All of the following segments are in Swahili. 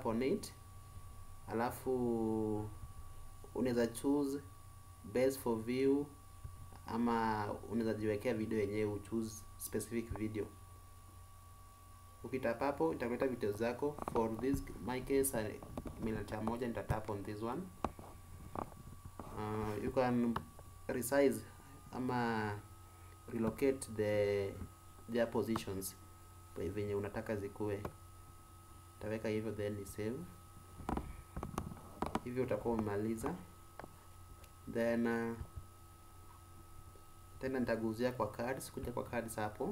on it alafu unaweza choose best for view ama unaweza jiwekea video yenyewe uchoose specific video ukitap hapo itakuleta video zako for this my case minata moja nitatap on this one uh, you can resize ama relocate the their positions venye unataka zikuwe utaweka hivyo then ni save hivyo utakuwa umemaliza then uh, tena nitaguzia kwa cards kuja kwa cards hapo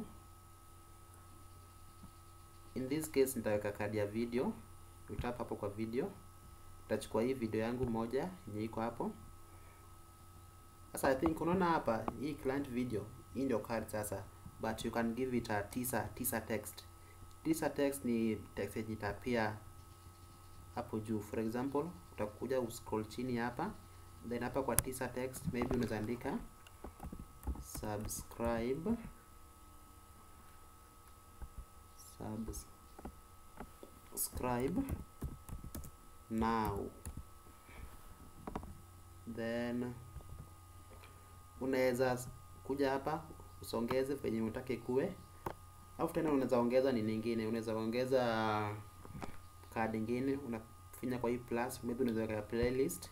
in this case nitaweka kadi ya video utap hapo kwa video utachukua hii video yangu moja yenye iko hapo sasa i think unaona hapa hii client video hii ndio card sasa but you can give it a teaser teaser text teaser text ni text yenye itapia hapo juu for example utakuja uscroll chini hapa then hapa kwa teaser text maybe unaweza andika subscribe subscribe now then unaweza kuja hapa usongeze venye utake kuwe alafu tena unaweza ongeza ni nyingine unaweza ongeza card ingine unafinya kwa hii plus maybe unaweza weka playlist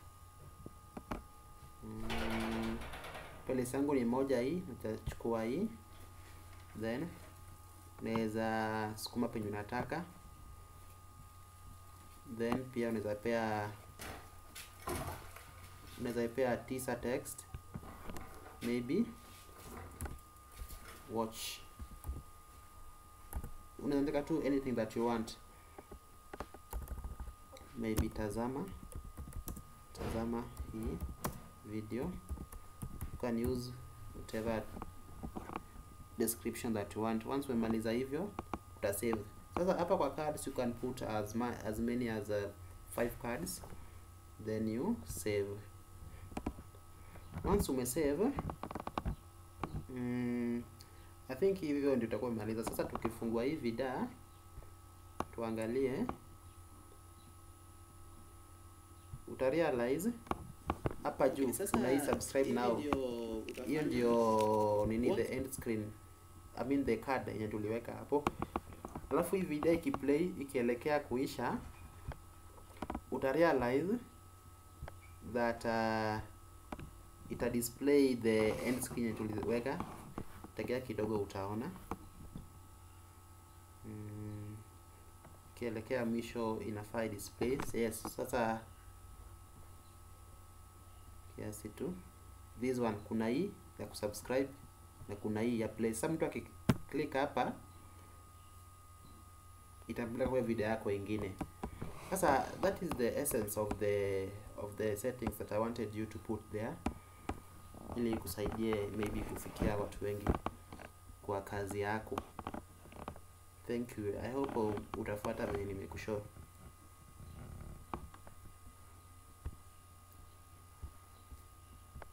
mm, playlist yangu ni moja hii utachukua hii then unaweza sukuma penye unataka then pia unaweza pea unaweza pea teaser text maybe watch unaandika tu anything that you want maybe tazama tazama hii video you can use whatever description that you want once umemaliza hivyo utasave sasa hapa kwa cards you can put as, ma as many as uh, five cards then you save once umesave mm, I think hivyo ndio itakuwa imaliza sasa tukifungua hii vida tuangalie utarealize hapa juu na hii subscribe now hiyo ndio nini the end screen I mean the card yenye tuliweka hapo alafu hii video ikiplay ikielekea kuisha utarealize that uh, ita display the end screen yenye tuliweka tegea kidogo utaona mm, ikielekea mwisho inafaa display yes sasa kiasi tu this one kuna hii ya kusubscribe na kuna hii ya play sasa mtu akiklik hapa itampeleka kwa video yako ingine sasa that is the essence of the of the settings that I wanted you to put there ili kusaidie maybe kufikia watu wengi kwa kazi yako thank you i hope utafuata venye nimekushow